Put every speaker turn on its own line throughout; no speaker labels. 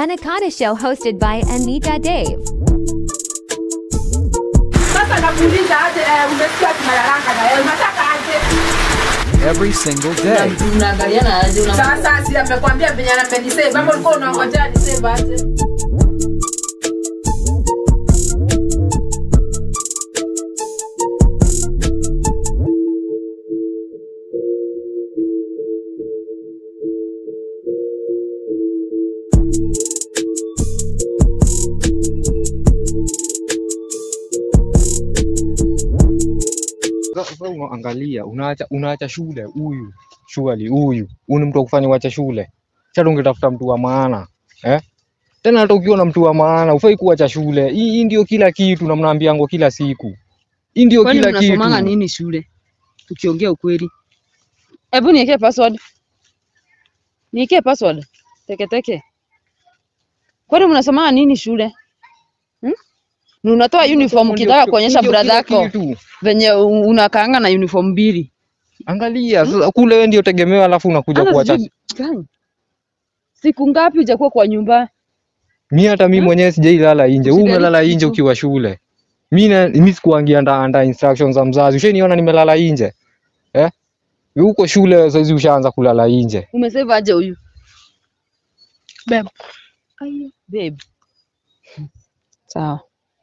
Anaconda Show hosted by Anita Dave.
Sasa nakuuliza aje, eh, umesikia tunalalanga na wewe, unataka aje?
every single day.
Unaangaliana aje una
Sasa si amekwambia venye amenisave, ama ulikuwa unangojea nisave aje?
Sasa unaangalia unaacha unaacha shule huyu surely huyu huyu ni mtu wa kufanya uache shule sasa ungetafuta mtu wa maana eh tena hata ukiwa na mtu wa maana ufai kuacha shule hii hii ndio kila kitu na mnaambiango kila siku hii ndio
Kwani
kila
mnasomanga
kitu
nini shule? Tukiongea ukweli. Hebu niwekee password. Niwekee password. Teke teke. Kwani mnasomanga nini shule? Hmm? Ni unatoa uniform
Ndio-
ukitaka kuonyesha
ndio
brother
kila
yako
kitu.
venye u- unakaanga na uniform mbili.
angalia sasa kule wewe ndio tegemeo alafu unakuja
Hata
kuacha
sijui gani. Siku ngapi hujakuwa kwa nyumba?
mi hata mi mwenyewe sijailala nje wewe
Usijaribu
umelala nje
kitu.
ukiwa shule mi na mi sikuangia under, under instructions za mzazi ushaniona nimelala nje eh Wewe uko shule saizi ushaanza kulala nje
Umesave aje huyu?
Babe.
Ayo, babe. Sawa.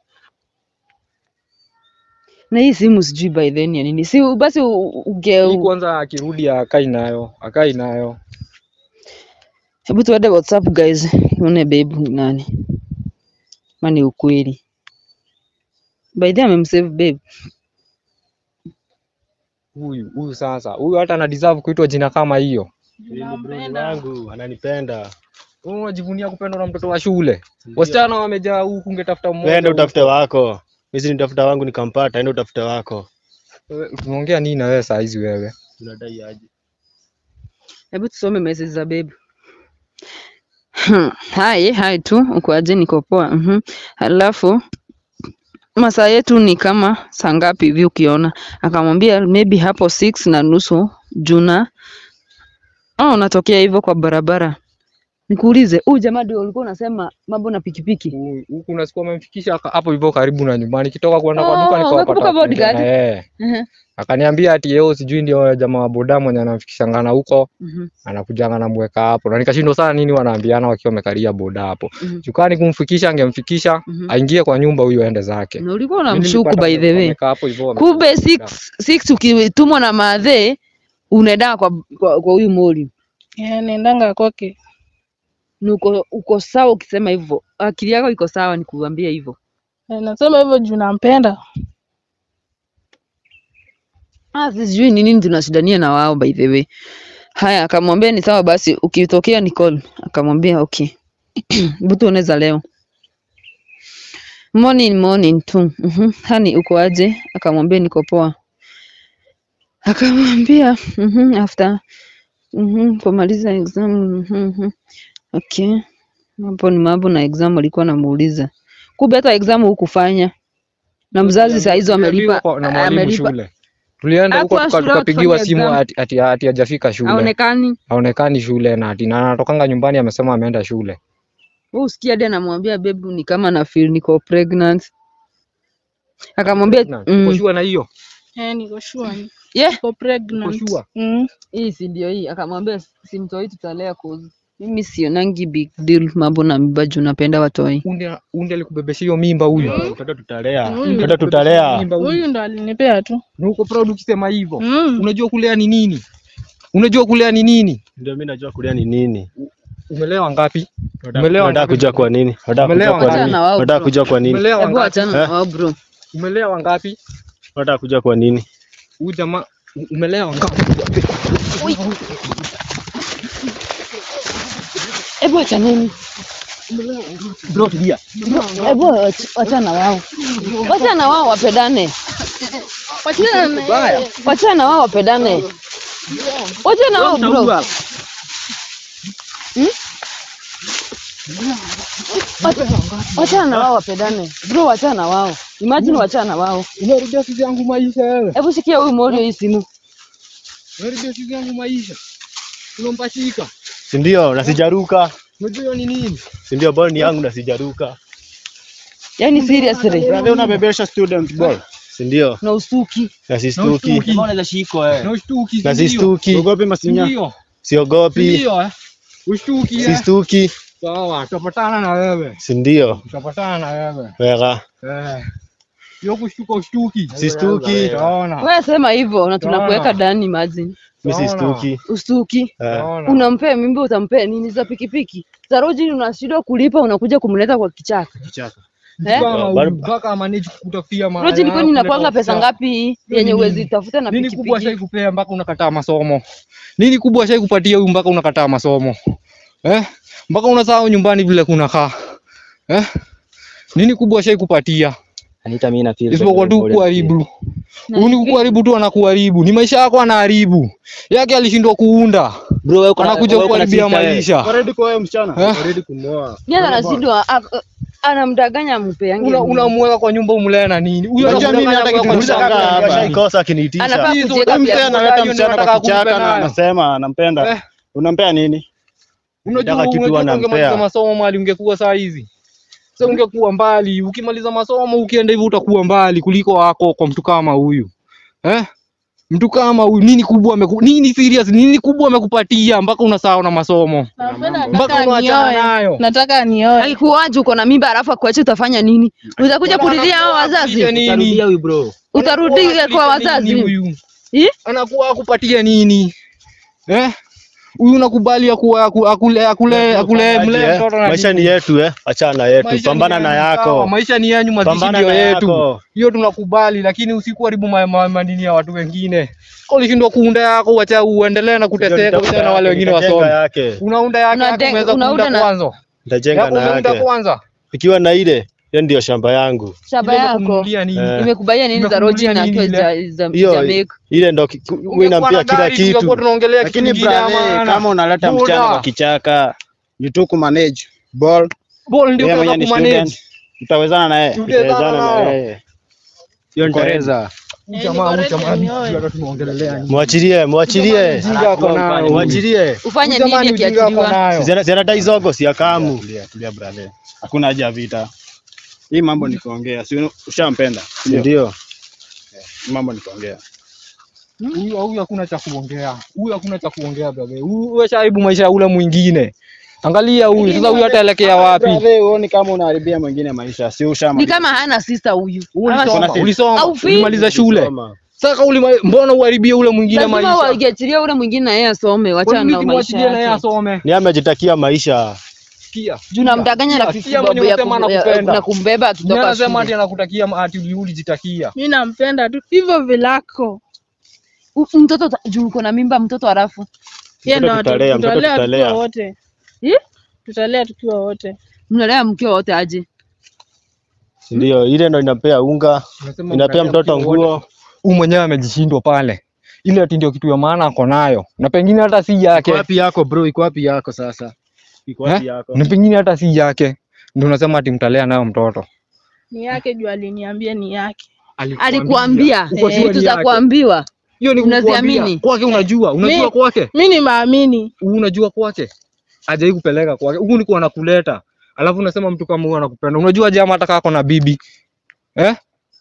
Na hii simu sijui by then ya nini. Si basi u- uge
Hii kwanza akirudi akai nayo akai nayo
Hebu tuende WhatsApp guys. Uone babe ni nani. Mani ukweli. By the way amemsave babe.
huyu huyu sasa huyu hata ana deserve kuitwa jina kama hiyo
wangu ananipenda.
Wewe unajivunia kupendwa na mtoto wa shule wasichana wamejaa huku ungetafuta mmoja
Enda
huku.
utafute wako. Mimi nitafuta wangu nikampata, enda utafute wako.
Wewe, tunaongea nini na wewe saa hizi wewe
Unadai aje?
Hebu tusome message za babe. Hai, hai tu, uko aje? Niko poa. Mhm. Halafu masaa yetu ni kama saa ngapi hivi ukiona? Akamwambia maybe hapo 6 na nusu Juna. Oh, unatokea hivyo kwa barabara. Nikuulize, huyu jamaa ndio ulikuwa unasema mambo na pikipiki?
Huyu- huku nasikia amemfikisha aka- hapo hivyo karibu na nyumbani kitoka kwenda kwa
Oh,
duka nikawapata
umekumbuka bodyguard?
wakiongea na yeye.
Mhm.
akaniambia ati yeo sijui ndio jamaa wa boda mwenye anamfikishangana huko
Mhm.
anakujanga namweka hapo na nikashindwa sana nini wanaambiana wakiwa wamekalia boda hapo
Mhm.
chukani kumfikisha angemfikisha
Mhm.
aingie kwa nyumba huyo aende zake
Na ulikuwa
Mimi
unamshuku
nilipata
by the way.
wamekaa hapo hivyo wamekula
Kumbe
boda.
6 6 ukitumwa na madhe unaenda kwa kwa kwa huyu moli.
Yeah, naendanga kwake.
Ni uko, uko sawa ukisema hivyo. Akili yako iko sawa nikuambia hivyo.
Eh, Nasema hivyo juu nampenda.
Ah, sijui ni nini tunashidania na wao by the way. Haya, akamwambia ni sawa basi, ukitokea ni call. Akamwambia okay. Butu unaweza leo. Morning morning tu. Mhm. Hani uko aje? Akamwambia niko poa. Akamwambia mhm after mhm kumaliza exam mhm. mhm. Okay. Hapo ni mambo na exam alikuwa anamuuliza. Kumbe hata exam hukufanya. Na mzazi saa hizo
Tuliambiwa
amelipa
kwa- na mwalimu
amelipa
shule tulienda huko
Hakuwa
tuka-
shule
tukapigiwa
wakifanya
simu
exam.
ati ati ati hajafika shule
haonekani.
haonekani shule na ati na anatokanga nyumbani amesema ameenda shule
Wewe usikia hadi anamwambia babe ni kama na feel niko pregnant. Akamwambia
Na, uko
mm,
sure na hiyo
Eh, niko sure. ni-
yeah,
Niko pregnant.
Uko sure?
Mm.
hii si ndio hii. Akamwambia simtoi tutalea cause mimi sionangi big deal mambo na mimba juu napenda watoi.
unde unde alikubebesha hiyo mimba huyu
Mtoto tutalea.
Huyu.
Mtoto tutalea.
Mimba huyu.
Huyu ndo alinipea tu.
na uko proud ukisema hivyo
Mm.
unajua kulea ni nini unajua kulea ni nini
Ndio mimi najua kulia ni nini.
umelewa ngapi
Unataka-
Umelewa
Unataka
ngapi?
kujua kwa nini? Unataka
Umelewa
kujua kwa
ngapi?
nini?
Achana na wao,
Unataka
bro.
kujua kwa nini?
umelewa
Hebu
ngapi
achana na
Eh?
wao bro.
umelewa ngapi
Unataka kujua kwa nini?
huyu jamaa u- umelewa ngapi
Hebu achaneni.
bro tulia
Hebu ach- achana na wao. Wachana na wao wapendane. Wachana na wao wapendane. Wachana na wao bro. Wachana na wao wapendane. Bro, wachana na wao. Imagine wachana na wao.
unarudia sisi yangu maisha wewe
Hebu sikia huyu Morio hii simu.
unarudia sisi yangu maisha unampachika
Si ndio? Na sijaruka.
Unajua hiyo ni nini?
Si ndio ball ni yangu na sijaruka.
Yaani seriously.
Brother unabebesha student ball.
Si ndio?
Na usuki.
Na sistuki.
ushtuki.
Unaweza shikwa eh.
Na ushtuki.
Na
si ndio?
sistuki.
Ugopi masinya.
Ndio.
Siogopi.
Ndio. eh. Ushtuki. eh.
Sistuki.
Sawa, tutapatana na wewe.
Si ndio?
Tutapatana na wewe.
Wega.
Eh. Hiyo kushtuka ushtuki.
Sistuki.
Utaona.
Wewe sema hivyo na tunakuweka
Sawa.
ndani imagine.
Mimi
Sawa.
sistuki.
Ustuki.
Eh.
Utaona.
Unampea mimba utampea nini za pikipiki? Za roji unashindwa kulipa unakuja kumleta kwa kichaka.
Kichaka.
Eh?
Kama
Bado-
mpaka manage kukutafia mahali
Roji ilikuwa
yako,
inakwanga
kuleta
pesa
ofisa.
ngapi yenye
nini?
uwezi tafuta na
Nini kubwa shai
pikipiki?
kupea mpaka unakataa masomo? Nini kubwa shai kupatia huyu mpaka unakataa masomo? Eh? Mpaka unasahau nyumbani vile kunakaa. Eh? Nini kubwa shai kupatia?
Anita mimi na feel.
Isipokuwa tu kuharibu. Huyu ni kuharibu tu anakuharibu. Ni maisha yako anaharibu. Yake alishindwa kuunda.
Bro wewe uko na-
Anakuja
wewe uko na
kuharibia
sister, eh.
maisha.
Already kwa wewe msichana.
Eh?
Ready kumwoa.
Yeye anashindwa a- anamdanganya mpe yangu.
Una unamweka kwa nyumba umlee na nini? Huyo
Unajua mimi
anakudanganya
hata
kwa
kitu
nyumba
nishangaa
yako.
hapa.
Ashaikosa akiniitisha.
Anafaa
Hizo
kujiweka
tabia
pia.
Mpe analeta
Unajua
msichana
nataka
kwa kichaka
kumpenda
na
nayo.
anasema anampenda.
Eh.
Unampea nini?
Unajua
Nataka kitu
unajua
anampea.
ungemaliza masomo mali ungekuwa saa hizi. Sasa ungekuwa mbali, ukimaliza masomo ukienda hivyo utakuwa mbali kuliko wako kwa mtu kama huyu. Eh? Mtu kama huyu nini kubwa ameku, nini serious nini kubwa amekupatia mpaka unasahau na masomo.
Napenda
Mpaka
nataka
unaachana
nioe.
nayo.
Nataka nioe.
Akikuaje uko na mimba alafu akuache utafanya nini? Utakuja kulilia hao wazazi?
Nini?
Utarudia huyu bro.
Utarudi
Anakuwa
kwa
akupatia
wazazi?
nini huyu?
Eh?
Anakuwa akupatia nini? Eh? Huyu unakubali akuwa aku- akule akule akule mle
Eh,
mtoto na
Maisha ni
nini?
yetu eh. Achana yetu.
Maisha ni
Pambana na
yenu, sawa,
yako.
Maisha ni yenu, mazishi
Pambana
ndio
na
yetu.
yako.
Hiyo tunakubali, lakini usikuharibu ma- ma- manini ya watu wengine. Kama ulishindwa kuunda yako, wacha uendelee na kuteseka, wacha na wale wengine
Nitajenga
wasome.
yake.
Unaunda yake,
Unade-
yako umeweza
unaunda
kuunda
na-
kwanza.
Nitajenga
Yako
na
umeunda
yake.
kwanza.
Ikiwa na ile, hiyo ndio shamba yangu.
Shamba
Ile
yako
kumnunulia nini?
Eh.
imekubalia nini za roji
Imekununulia
na
nini
akiwa
ile?
za za
Hiyo
Jamaica?
ile ndo ki- wewe
Ungekuwa
inampia
na
kila
gari, tungekuwa
kitu.
tunaongelea kitu
Lakini
kingine ya
brother,
maana.
kama unaleta
Buda.
msichana kwa kichaka, you tu kumanage ball.
Ball ndio
Yeye
unaweza
mwenyewe ni
kumanage.
student. Utawezana na yeye.
Tutawezana
Utawezana na
nao.
yeye. Hiyo nitaweza.
Huyu jamaa, huyu
niko
jamaa,
ready nioe.
sijui hata tunaongelelea nini.
Mwachilie, mwachilie.
Ujinga ako nayo.
Mwachilie.
Ufanye
Huyu jamaa
nini
ni ujinga ako
akiachiliwa?
nayo.
Zina zina taizogo si akamu.
Tulia, tulia brother. Hakuna haja ya vita. Hii mambo ni kuongea. Si ushampenda. Ndio.
Ndio.
Hii mambo ni kuongea.
Huyu huyu hakuna cha kuongea. Huyu hakuna cha kuongea brother. Huyu weshaibu maisha ya ule mwingine. Angalia huyu sasa, huyu ataelekea wapi?
Brother, huoni kama unaharibia mwingine maisha. Si
Ni
ushamaliza.
kama hana sister huyu. Ama
Ulisoma,
Kuna-
ulisoma,
Au fi-
ulimaliza shule.
Soma.
Sasa ulima, mbona uharibie ule mwingine
lazima
maisha?
waiachilia ule mwingine na yeye asome,
Kwa
wachana
nini
na maisha
simwachilie na yeye
yake.
asome?
Ni amejitakia maisha.
Sikia.
Juu namdanganya na
Sikia,
fifty
sikia
bob
mwenye
ya
unasema
kum- ya-
anakupenda.
na kumbeba
Ni
akitoka
anasema ati
shule.
anakutakia ati ulijitakia.
Mi nampenda tu hivyo vilako.
U- Mtoto uta- juu uko na mimba mtoto halafu.
Yeye
Mtoto
ndo
tutalea, mtoto
tutalea
tutalea.
tukiwa wote.
Eh?
Tutalea tukiwa wote.
Mnalea mkiwa wote aje?
Ndio, ile ndo inapea unga,
Unasema
inapea
unalea
mtoto
mkiwa wote.
nguo.
Huyu mwenyewe amejishindwa pale. Ile ati ndio kitu ya maana ako nayo. Na pengine hata si
Iko
yake.
wapi yako bro? Iko wapi yako sasa?
Iko wapi
Eh?
yako?
Na pengine hata si yake. Ndio unasema ati mtalea nayo mtoto.
Ni yake juu aliniambia ni yake.
Alikuambia
Uko sure
vitu
ni
za
yake?
kuambiwa.
Hiyo ni
Unaziamini?
kukuambia. Kwake unajua, unajua
Mi-
kwake.
Mi ni maamini.
Unajua kwake. Hajai kupeleka kwake. Huku ni kwa anakuleta. Alafu unasema mtu kama huyu anakupenda. Unajua jamaa hata kama ako na bibi. Eh?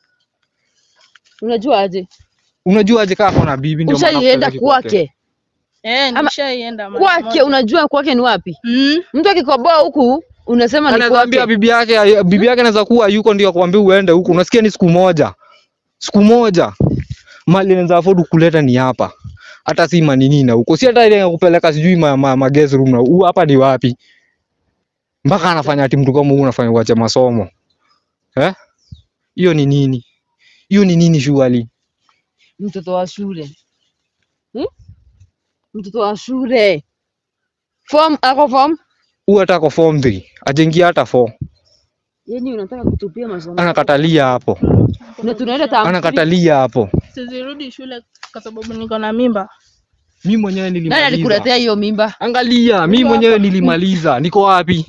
Unajua aje?
Unajua aje kama ako na bibi ndio maana
Ushaienda
hakupeleki
kwake.
Eh,
Ama-
nishaienda mara
Kwake
moja.
unajua kwake ni wapi?
Mm.
Mtu akikoboa huku unasema ni
Anaweza ambia
kwake.
bibi yake, bibi yake anaweza kuwa yuko ndio akwambia uende huku. Unasikia ni siku moja. Siku moja. Mali anaweza afford kuleta ni hapa. Hata si manini na huko. Si hata ile ya kupeleka sijui ma, ma, ma guest room na huu hapa ni wapi? Mpaka anafanya ati mtu kama huyu unafanya uache masomo. Eh? Hiyo ni nini? Hiyo ni nini shughuli?
Mtoto wa shule. Hmm? Mtoto wa shule. Form ako form?
Huyu hata ako form 3. Ajengia hata 4.
Yaani unataka kutupia masomo.
Anakatalia hapo.
Na tunaenda tam.
Anakatalia hapo.
Sizirudi shule kwa sababu niko na mimba.
Mimi mwenyewe
Nani
nilimaliza.
alikuletea hiyo mimba?
Angalia, mimi mwenyewe nilimaliza. Niko wapi?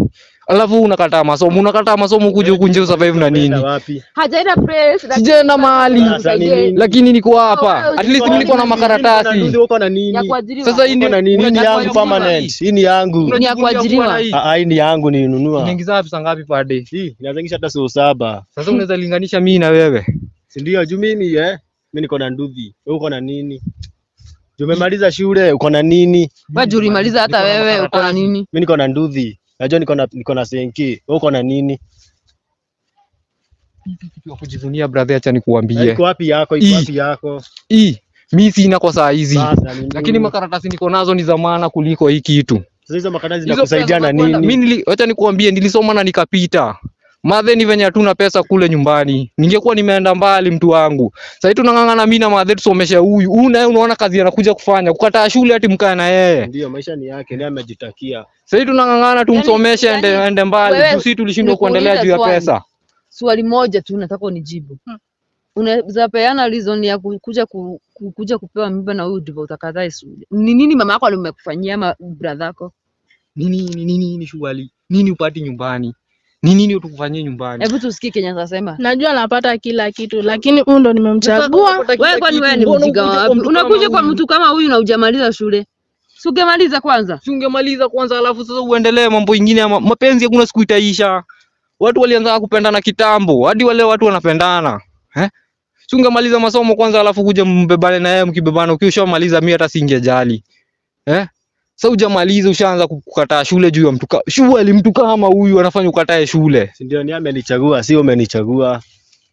alafu unakataa masomo unakataa masomo kuja huku nje usurvive na nini
Unaenda wapi?
Hajaenda press. lakini
sijaenda mahali
Sasa ni nini?
lakini niko hapa
Wewe
at least mimi niko na
Nini,
makaratasi
nini, uko na
ya
nini?
kuajiriwa.
sasa hii
Uko
ndio
na nini? Hii ni
unajua
yangu
kuajiriwa
permanent.
hii.
Hii ni yangu.
Ni ya kuajiriwa.
kuwa na hii.
Ah, ah, hii ni yangu nilinunua.
Unaingiza pesa ngapi per day
Hii inazengisha hata sio saba.
sasa unaweza linganisha mimi na wewe
Si ndio? Juu mimi eh, mimi niko na nduthi. Wewe uko na nini? Juu umemaliza shule, uko na nini?
Wewe juu ulimaliza hata
Niko na
wewe uko na
makaratasi.
nini?
Mimi niko na nduthi. Najua niko na niko na senki. Wewe uko na nini?
kitu ya kujivunia brother acha nikuambie
Iko wapi yako? Iko
Hii.
wapi yako?
hii mi sina kwa saa hizi
Sasa ni
lakini
nini?
makaratasi niko nazo ni za maana kuliko hii kitu
Sasa hizo makaratasi
Hizo
zinakusaidia
pesa
na
za kwenda-
nini?
mi nili- wacha nikuambie nilisoma na nikapita madhe ni venye hatuna pesa kule nyumbani ningekuwa nimeenda mbali mtu wangu sahii tunang'ang'ana mi na madhe tusomeshe huyu huyu naye unaona kazi anakuja kufanya kukataa shule hati mkae na yeye
Ndio maisha ni yake, ndiye amejitakia.
sahii tunang'ang'ana tumsomeshe
yani,
ende, ende mbali
wewe,
juu si tulishindwa
nikuulize
kuendelea juu ya
swali.
pesa
Swali moja tu nataka unijibu.
Hmm.
Unaweza peana reason ya ku- kuja ku, ku, kuja kupewa mimba na huyu ndivyo utakataa shule. Ni nini mama yako alimekufanyia ama brother yako?
nini nini nini shughuli nini upati nyumbani ni nini utukufanyie nyumbani
Hebu tusikie Kenya atasema.
Najua napata kila kitu lakini huyu ndo nimemchagua.
Wewe kwani wewe ni mjinga wapi? Unakuja kwa mtu kama huyu na hujamaliza shule. Si ungemaliza kwanza?
si ungemaliza kwanza alafu sasa uendelee mambo ingine ama mapenzi hakuna siku itaisha watu walianza kupendana kitambo hadi wale watu wanapendana eh? si ungemaliza masomo kwanza alafu kuja mbebane na yeye mkibebana ukiwa ushamaliza mimi hata singejali eh? Sasa hujamaliza ushaanza kukataa shule juu ya mtu ka- shule mtu kama huyu anafanya ukatae shule
Si ndio? Ni amenichagua, sio umenichagua.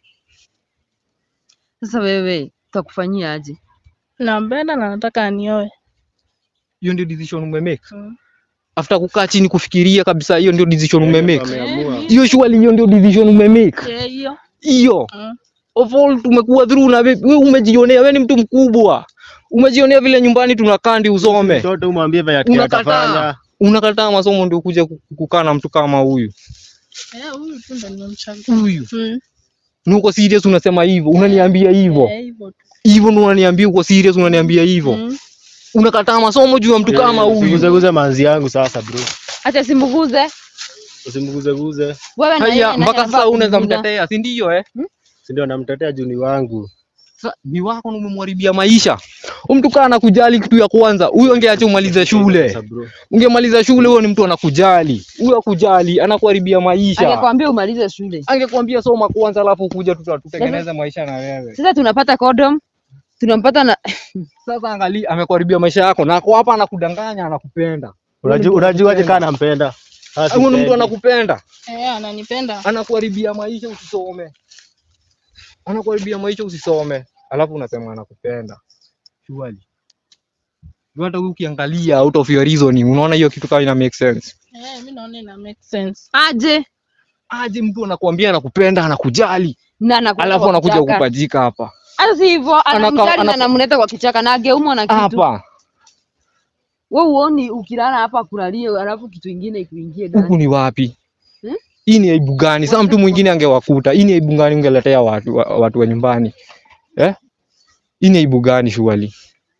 Sasa wewe utakufanyia aje?
Nampenda na nataka anioe.
hiyo ndio decision umemake
Mm.
after kukaa chini kufikiria kabisa hiyo ndio decision umemake
Ameamua.
hiyo shule hiyo ndio decision umemake
Eh, hiyo.
hiyo
Mm.
of all tumekuwa through na wewe wewe umejionea wewe ni mtu mkubwa umejionea vile nyumbani tunakaa ndi usome
Mtoto umwambie venye
Unakataa.
atafanya.
unakataa masomo ndio kuja ku- kukaa na mtu kama huyu
Eh, huyu tu ndo nimemchagua.
huyu
Mm.
ni uko serious unasema hivyo unaniambia hivyo
Eh, hivyo tu.
hivyo ndio unaniambia uko serious unaniambia hivyo
Mm.
unakataa masomo juu ya mtu kama huyu
Usiguze manzi yangu sasa bro.
Acha simbuguze.
Usimguze guze.
Wewe na yeye
haya
nani
mpaka
anafaa
sasa unaweza
kumguza?
mtetea si ndio eh
Si ndio namtetea juu ni wangu.
Sasa ni wako na umemharibia maisha huyu mtu kaa anakujali kitu ya kwanza huyo angeacha umalize shule
Sasa bro.
ungemaliza shule huyo ni mtu anakujali huyo akujali anakuharibia maisha
Angekwambia umalize shule.
angekwambia soma kwanza alafu kuja tuta- tutengeneze maisha na wewe
Sasa tunapata condom. Tunampata na
sasa angalia amekuharibia maisha yako na ako hapa anakudanganya anakupenda
Unajua unajuaje kama nampenda? Sasa
huyu ni mtu
sipendi.
anakupenda
Eh, ananipenda.
anakuharibia maisha usisome anakuharibia maisha usisome alafu unasema anakupenda surely Juu hata wewe ukiangalia out of your reasoning unaona hiyo kitu kama ina make sense
Eh, mimi naona ina make sense.
aje
aje mtu anakuambia anakupenda anakujali
na anakuja
alafu
kwa
anakuja
kichaka.
kupajika hapa
Hata si hivyo,
Anaka-
anamjali na
anaka-
anamleta kwa kichaka na angeumwa na kitu.
hapa
Wewe uoni ukilala hapa kulalie alafu kitu ingine ikuingie ndani.
huku ni wapi
Hmm?
hii ni aibu gani sasa mtu mwingine angewakuta hii ni aibu gani ungeletea watu wa, watu wa nyumbani eh hii ni aibu gani shughuli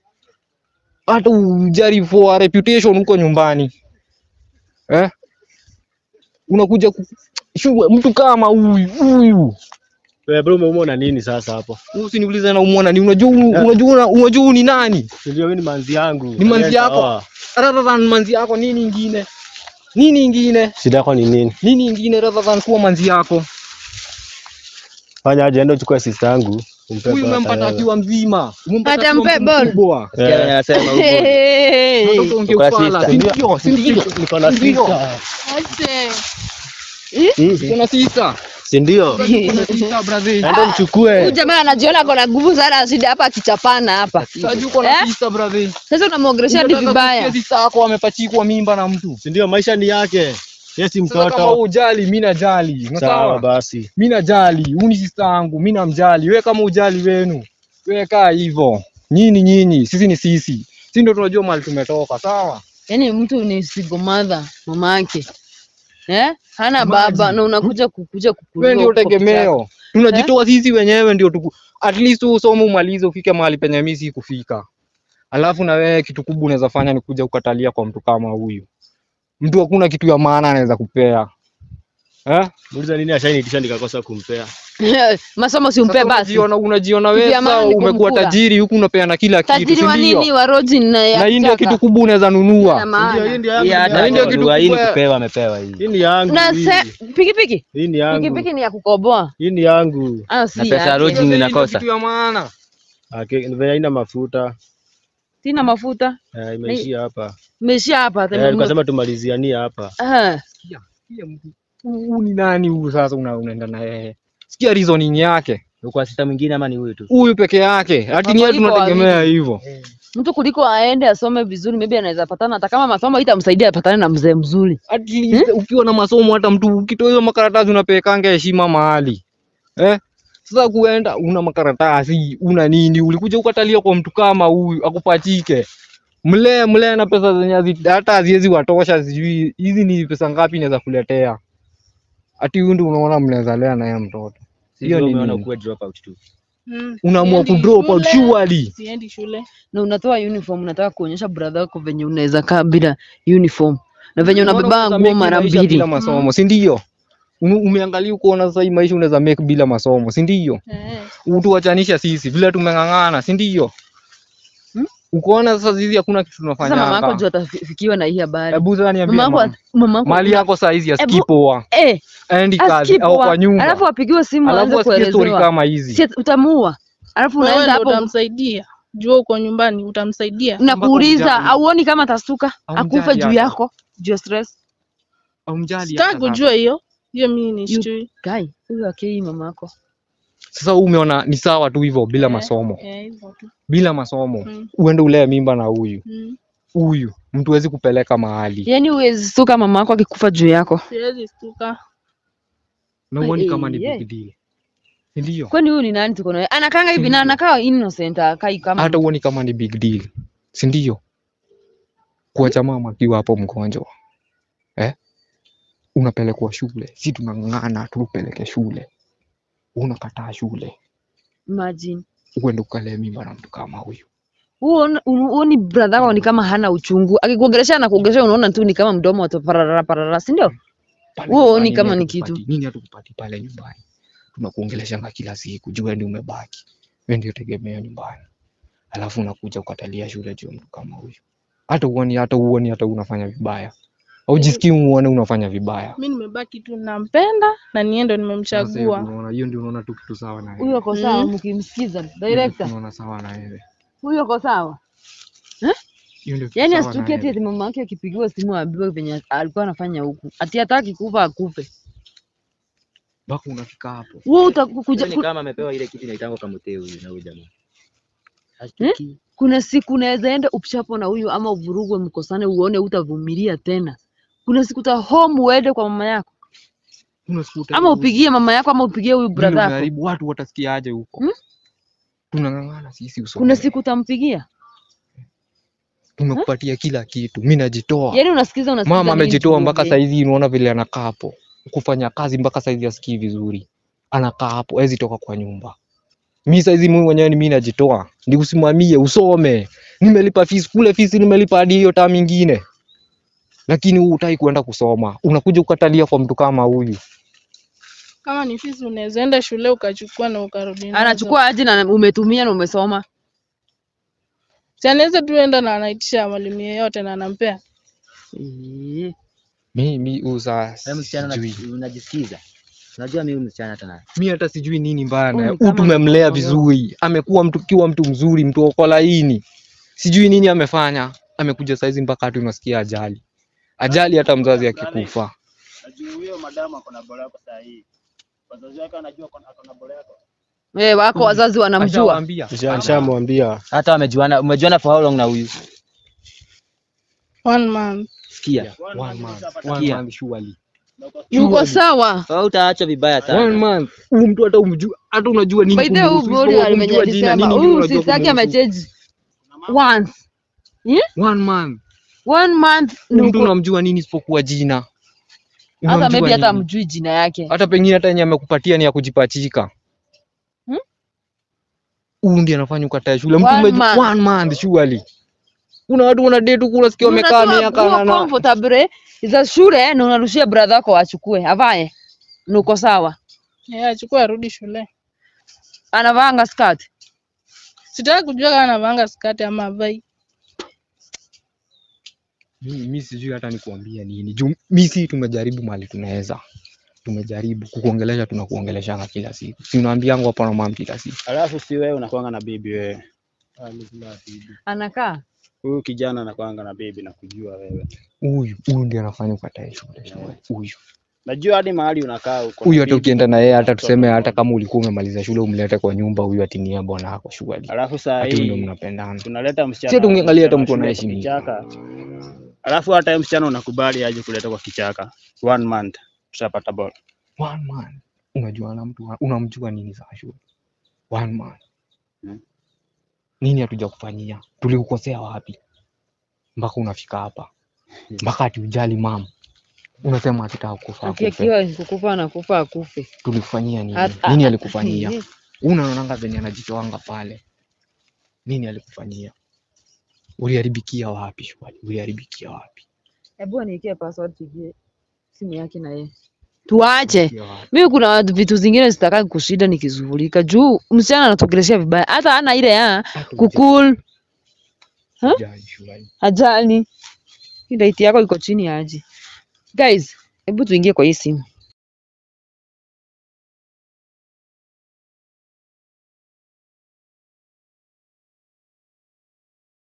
hata ujari for reputation huko nyumbani eh unakuja ku... shughuli mtu kama huyu huyu
Wewe bro umeumwa na nini sasa hapo?
usiniulize na umwona ni unajua unajua unajua ni nani
Si ndio wewe ni manzi yangu.
ni manzi yako
Sawa.
rather than manzi yako nini ingine nini ingine
Shida yako ni nini?
nini ingine rather than kuwa manzi yako
Fanya aje enda uchukue sister yangu. umpe
huyu
bata
umempata
yeye.
akiwa mzima umempata
Hata
akiwa
mpe
mtu
ball.
mkubwa
Eh,
Hey.
Unataka uongee
Uko na
ufala,
sister.
si ndio? Si ndio?
Niko na
Ndio.
sister.
Aje.
Mm,
Kuna sister.
Si ndio?
Kuna sister brother.
Enda
Huyu
mchukue.
jamaa anajiona ako na nguvu sana asidi hapa akichapana hapa.
Sasa uko na
Eh?
sister brother.
Sasa unamwongelesha hadi
Unataka
vibaya.
kusikia sister yako amepachikwa mimba na mtu.
Si ndio maisha ni yake. Yeye si
Sasa kama
mtoto.
ujali, mimi najali.
Sawa
Sawa.
basi.
Mimi najali. Huyu ni sister yangu, mimi namjali. Wewe kama ujali wenu. Wewe kaa hivyo. Nyinyi nyinyi, sisi ni sisi. Sisi ndio tunajua mahali tumetoka, sawa?
Yaani mtu ni single mother mama yake. Eh? Hana baba na unakuja kukuja kukulia.
Wewe ndio
huko kichaka.
tegemeo. Tunajitoa sisi wenyewe ndio tuku... at least usome umalize ufike mahali penye mimi sikufika. Alafu na wewe kitu kubwa unaweza fanya ni kuja kukatalia kwa mtu kama huyu. Mtu hakuna kitu ya maana anaweza kupea. Eh?
Muuliza nini ashaniitisha nikakosa kumpea.
masomo si umpe
Sasa
basi
unajiona unajiona wewe
Kitu ya maana
sawa
ni
umekuwa
kumkula.
tajiri huku unapeana kila kitu,
tajiri
si
wa
ndio?
nini wa roji na ya
Na hii ndio
chaka.
kitu kubwa unaweza nunua.
Ina maana.
Ndio hii ndio yangu.
Hii
hii
hata
hii ndio kitu
kununua, hii ni
kubwa-
kupewa amepewa hii.
Hii ni yangu.
na
hii.
se pikipiki
Hii ni yangu.
pikipiki ni ya kukoboa
Hii ni yangu.
ah si
Na pesa ya
yake.
roji
Sasa hii ndio
inakosa.
kitu ya maana.
Ake venye haina mafuta.
sina mafuta
Eh, imeishia hapa.
meishia hapa
Eh,
tena
tukasema tumalizianie hapa.
Ah,
Sikia mtu. Huu ni nani huyu sasa una- unaenda na yeye? Sikia reasoning yake.
Uko sita mwingine ama ni huyu tu?
Huyu peke yake. Ati ni yeye
Mambo iko
tunategemea hivyo.
mtu kuliko aende asome vizuri maybe anaweza patana hata kama masomo itamsaidia apatane na mzee mzuri
At least ukiwa na masomo hata mtu ukitoa hizo makaratasi unapelekanga heshima mahali. Eh? Sasa kuenda una makaratasi, una nini? Ulikuja ukatalia kwa mtu kama huyu akupachike. Mlee mlee na pesa zenye hazi- hata haziwezi watosha, sijui hizi ni pesa ngapi inaweza kuletea. Ati huyu ndio unaona mnaweza lea naye mtoto. Hiyo ni
umeona
nini?
ukuwe drop out tu.
Mm.
Unaamua
Siendi
kudrop out
shule,
surely.
Siendi shule.
na unatoa uniform unataka kuonyesha brother wako venye unaweza kaa bila uniform na venye
Unaona
unabeba
unaweza
nguo
make
mara
maisha
mbili
bila masomo, si ndio? Ume- Umeangalia ukoona sasa hii maisha unaweza make bila masomo, si ndio?
Eh.
utuachanisha sisi vile tumeng'ang'ana, si ndio?
Hmm?
Ukoona sasa sisi hakuna kitu
sasa
tunafanya
mama yako
hapa.
juu atafikiwa na hii habari
Hebu sasa niambie
mama
mama.
yako mama yako
Mali yako saa hizi
Ebu-
asikipoa,
eh
aendi kazi
askip
au
wa-
kwa nyumba,
alafu apigiwe simu aanze
alafu asikie story
kuelezewa
kama hizi.
si utamuua alafu
Wewe
unaenda
ndo
hapo
utamsaidia. Jua uko nyumbani utamsaidia.
nakuuliza
Mpaka
auoni kama atastuka
Haumjali
akufe juu
hata.
yako juu ya stress
Haumjali
Sitaki
hata sasa.
kujua hiyo. Hiyo mimi ni
You-
sijui.
kai huyo akei mama yako
Sasa wewe umeona ni sawa tu hivyo bila
Eh,
masomo,
Eh, hivyo tu.
bila masomo
Mm.
uende ulee mimba na huyu
Mm.
huyu, mtu hawezi kupeleka mahali
yaani huwezi stuka mama yako akikufa juu yako
Siwezi stuka.
na uoni
Eh,
kama ni
eh.
big deal, si ndio?
kwani huyu ni nani tuko naye anakanga hivi na anakaa innocent akai kama
Hata uoni kama ni big deal, si ndio? Kuacha mama akiwa hapo mgonjwa eh? Unapelekwa shule, si tunang'ang'ana tupeleke shule, unakataa shule,
imagine
uende ukalee mimba na mtu kama huyu.
huo huoni brother wako ni kama hana uchungu akikuongelesha na kuongelesha unaona tu ni kama mdomo wa parara parara si ndio
Pale
Wewe huoni
nyumbani
kama
nini
ni kitu?
hatukupati- Nini hatukupati pale nyumbani? Tunakuongeleshanga kila siku, juu wewe ndio umebaki, wewe ndio tegemeo nyumbani, alafu unakuja ukatalia shule juu ya mtu kama huyu. Hata uoni, hata uoni, hata unafanya vibaya, aujisikii uone unafanya vibaya.
Mimi nimebaki tu nampenda na niye ndo
Sasa hiyo
nimemchagua.
unaona, hiyo ndio unaona tu kitu sawa na
huyo
wewe.
ako sawa
Mm.
mkimsikiza
Hiyo
director
ndio unaona sawa na wewe.
huyo ako sawa
Hiyo ndio kitu
yaani
sawa na
asituki ati
wewe.
ati mama yake akipigiwa simu aambiwe venye alikuwa anafanya huku ati hataki kufa akufe
Mpaka unafika hapo.
wewe utakuja
Ni
ku-
kama amepewa ile kitu inaitangwa kamuteo huyu na huyu jamaa. Hashtuki.
kuna siku unaweza enda upchapo na huyu ama uvurugwe mkosane uone utavumilia tena kuna siku ta home uende kwa mama yako
Kuna siku
ama
utaenda
upigie mama yako ama upigie huyu
vile
brother yako
umeharibu, watu watasikiaje huko?
Hmm?
Tunang'ang'ana sisi usome.
kuna siku utampigia
tumekupatia kila kitu, mimi najitoa.
yaani unasikiza unasikiza
Mama
nini
amejitoa mpaka
tuongee?
saizi, unaona vile anakaa hapo kufanya kazi mpaka saizi asikii vizuri, anakaa hapo hawezi toka kwa nyumba. Mi saizi mimi mwenyewe ni mimi najitoa, nikusimamie usome, nimelipa fees kule, fees nimelipa hadi hiyo tamu ingine, lakini wewe hutaki kuenda kusoma, unakuja ukatalia kwa mtu kama huyu.
Kama ni fisi unaweza enda shule ukachukua na ukarudi nazo.
anachukua aje na umetumia na umesoma
Si anaweza tu enda na anaitisha mwalimu yeyote na anampea.
Eh,
Mimi uza
Wewe msichana
sijui,
unaji- unajisikiza. Unajua mimi msichana hata na.
mimi hata sijui nini mbaya
Huyu
naye.
ni
Huyu
kama
tumemlea
mtoto
vizuri, amekuwa mtu kiwa mtu mzuri, mtu wako laini, sijui nini amefanya, amekuja saizi mpaka hatu unasikia ajali, ajali hata mzazi akikufa.
Najua huyo madamu ako na bora yako saa hii. Wazazi wake wanajua ako na bora yako.
eh, wako wazazi wanamjua
Ashawaambia.
Nisha- Nishamwambia.
Hata wamejuana, umejuana for how long na huyu?
One month.
Sikia.
One month, one
Sikia.
month surely.
yuko sawa
Wewe utaacha vibaya
One
sana.
month. Huyu mtu hata umjua, hata unajua nini
by the way huyu
kumhusu,
bodi
isipokuwa
venye
kumjua jina,
alisema
nini ndio
huyu
unajua
sister yake
kumhusu.
amechange once
One month.
one month
Huyu
ni
mtu
uko-
unamjua nini isipokuwa jina?
hata
Unamjua
maybe hata
nini?
amjui jina yake
hata pengine hata yenye amekupatia ni ya kujipachika.
Hmm?
Huyu ndiye anafanya ukatae shule. Mtu
One
umeju-
month.
one month surely. Kuna watu wana date huku unasikia wamekaa
Unajua
miaka
kuwa
na na
comfortable za shule na unarushia brother wako achukue avae nuko sawa
Yeye achukue arudi shule.
anavaanga skirt
Sitaki kujua kama anavanga skati ama avai.
Mimi mi sijui hata nikuambia nini. Juu mi si tumejaribu mali tunaweza. Tumejaribu kukuongelesha tunakuongeleshanga kila siku. Si unaambiangu hapa na mama kila siku.
Alafu si wewe unakuanga na bibi wewe.
anakaa
Huyu kijana anakuanga na bibi na kujua wewe.
Huyu huyu ndiye anafanya ukatae shule. shule. Huyu.
Najua hadi mahali unakaa uko. na
Huyu hata
bibi,
ukienda na yeye hata
mtoto
tuseme hata
mdogo.
kama ulikuwa umemaliza shule umlete kwa nyumba huyu atinia bwana yako shughuli.
Alafu saa
Ati huyu ndio
hii
mnapendana.
tunaleta msichana.
Sio tungeangalia hata
msichana
mtu
wa shule kwa
anaheshimika.
kichaka. Alafu hata yeye msichana unakubali aje kuleta kwa kichaka. One month tutapata ball.
One man. Unajua na mtu wa- unamjua nini za shule? One man.
Hmm.
Nini hatuja kufanyia? Tulikukosea wapi? Mpaka unafika hapa. Mpaka ati ujali mama. Unasema akitaka kufa akufe.
akiwa kukufa anakufa akufe
Tulikufanyia nini?
Hata-
Nini alikufanyia? Unaonanga venye anajitoanga pale. Nini alikufanyia? Uliharibikia wapi shwali? Uliharibikia wapi?
hebu aniwekee password tujue simu yake na yeye tuache
Uliharibikia wapi?
mimi kuna vitu zingine sitaki kushinda nikizungulika juu msichana anatokeleshea vibaya hata ana ile ya
Hata
kukul
hujali shwali.
hajali hii date yako iko chini aje guys hebu tuingie kwa hii simu